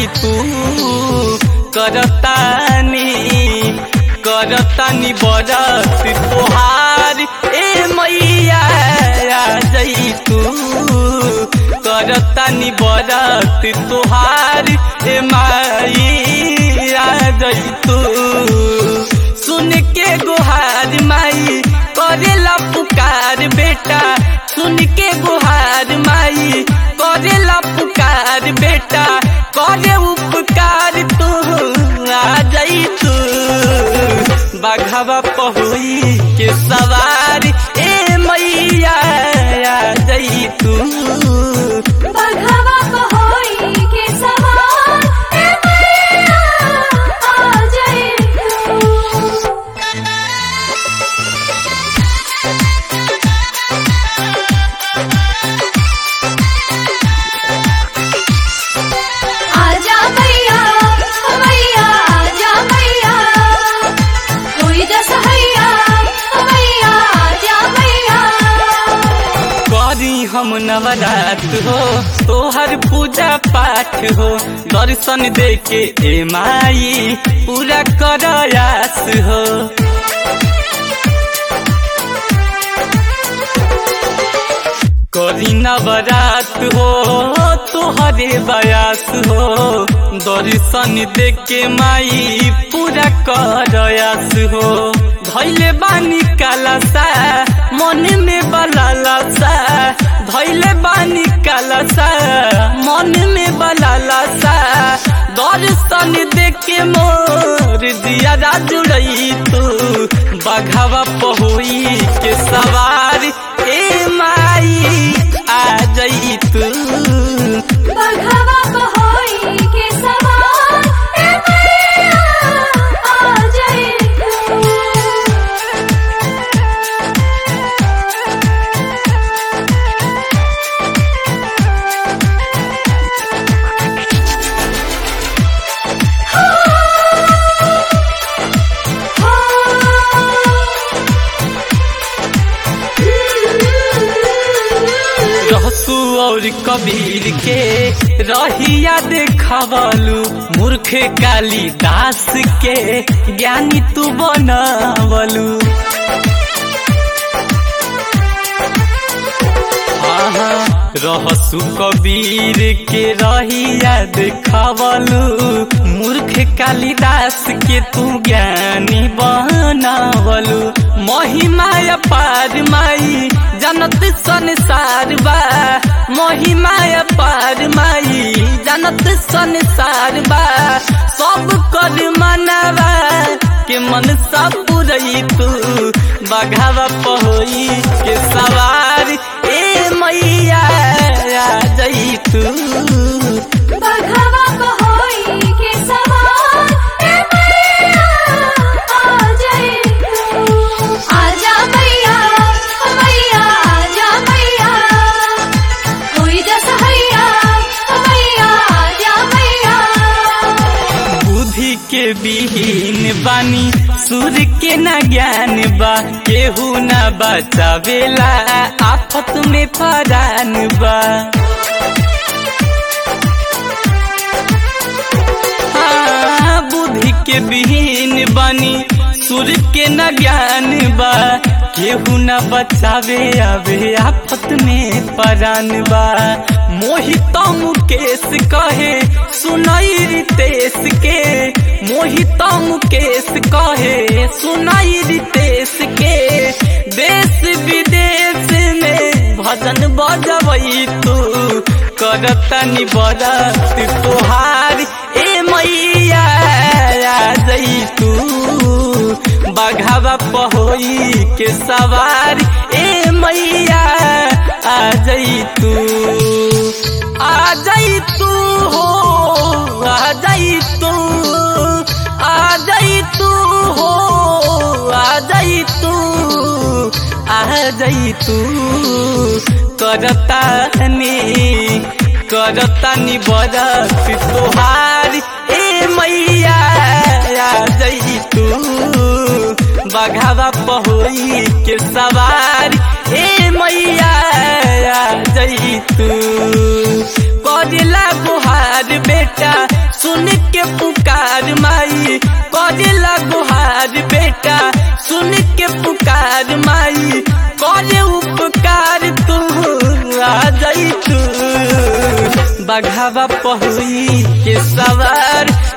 जाई तू करतानी करतानी बरत तोहार ए मैया आ जाई तू करतानी बरत तोहार ए माई आ जाई तू सुन के गुहार माई करेला पुकार बेटा सुन के गुहार माई करेला पुकार बेटा करे उपकार तू आ जाई तू बाघावा पहुई के सवार ए मैया आ जाई तू बघवा पहोई के सवार ए मैया आ जाए तू आजा मैया मैया आजा मैया कोई दसहैया मैया आजा मैया करी हम नवरात हो तोहर पूजा पाठ हो दर्शन दे के ए माई पूरा करयास हो करी नवरात हो तोहरे बयास हो दर्शन दे के माई पूरा करयास हो धैले बानी कालसा मन में बलालसा धैले बानी कालसा मन में बलालसा दर्शन दे के मोर दिया जुड़ई तू बघावा पहुई के सवार ए माई आ जई तू बघवा पहोई के सवार ए मैया आ जाए तू रहसू और कबीर के रहिया देखवलू मूर्ख काली दास के ज्ञानी तू बनवलू आहा, रहसु कबीर के रहिया देखवलू मूर्ख कालिदास के तू ज्ञानी बनवलू महिमा अपार माई जनत संसार बा महिमा अपार माई जनत संसार बा सब कर मनवा के मन सब पुरई तू बघावा पहोई के सवार ए मैया आ जई तू बघवा पहोई के सवार ए मैया आ जाए तू आजा मैया मैया आजा मैया कोई दसहैया मैया आजा मैया बुद्धि के विहीन बानी सूर के न ज्ञान बा केहू न बचावेला आफत में परान बा हाँ, बुद्धि के विहीन बानी सुर के न ज्ञान बा केहू न बचावे आवे आफत में परान बा मोहित मुकेश कहे सुनाई रितेश के मोहित मुकेश कहे सुनाई रितेश के देश विदेश में भजन बजबई तू करतनी बरत तोहार ए मैया आ जई तू बघावा पहोई के सवार ए मैया आ जई तू आ जई तू हो आ जई तू आ जई तू हो आ जई तू आ जई तू करतानी करतानी बरत तोहार ए मैया आ जई तू बघावा पहोई के सवार ए मैया आ जई जाई तू करेला गुहार बेटा सुन के पुकार माई करेला गुहार बेटा सुन के पुकार माई करे उपकार तू आ जाई तू बघावा पहुई के सवार